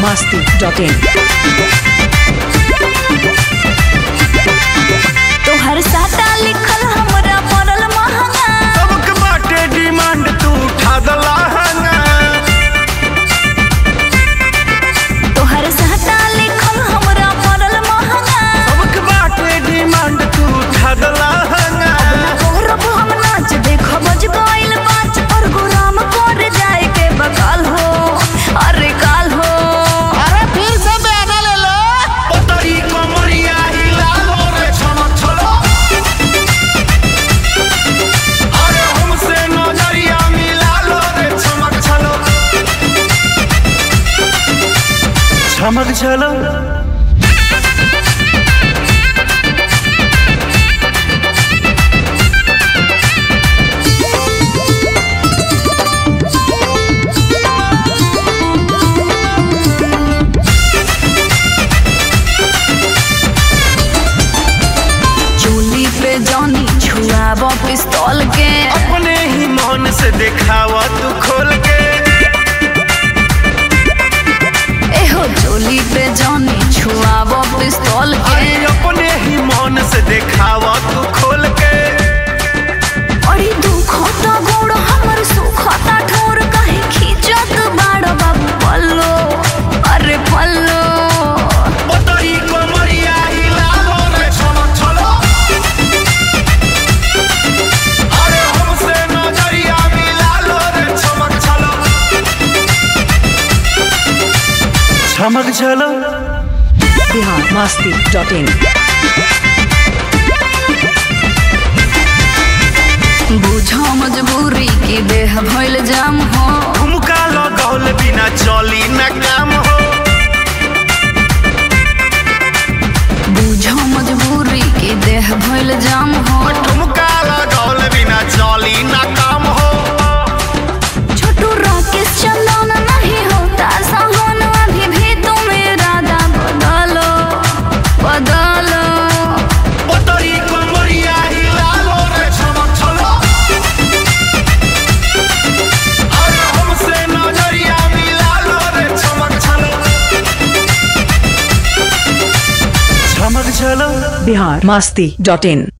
masti.in. तोहर साटा लिखल हमरा पड़ल महंगा सबके बाटे डिमांड तू उठा दला तोहर साटा लिखल हमरा पड़ल महंगा सबके बाटे डिमांड तू उठा दला गौरव हम नाच देख बज गइल बाच और गुलाम कर जाए के बकाल हो अरे काल हो अरे फिर से बयाना ले लो पतरी कमरिया हिला लो रे छमक छलो अरे हमसे नजरिया मिला लो रे छमक छलो छमक छलो चूली पे जानी छुआब पिस्तौल के अपने ही मन से दिखावा तू खोल के एहो चोली पे जानी छुआब पिस्तौल के अरे अपने ही मन से दिखावा तू खोल के अरे दुखता गोड़ हमर सुखता ठोर काहे खींचत बाड़ बाबू पल्लो अरे पल्लो पतरी कमरिया हिला लो रे छमक छलो अरे हमसे नजरिया मिला लो रे छमक छलो छमक छलो Bihar masti.in. बुझो मजबूरी की देह भइल जाम हो झुमका लगौल बिना चली न काम हो बुझो मजबूरी की देह भइल जाम हो झुमका लगौल बिना चली न काम हो छोटू राकेश चंदन नहीं होता सहन अभी भी तुम इरादा बदलो बदलो पतरी कमरिया हिला लो रे छमक छलो अरे हमसे नजरिया मिला लो रे छमक छलो छमक छलो Bihar masti.in.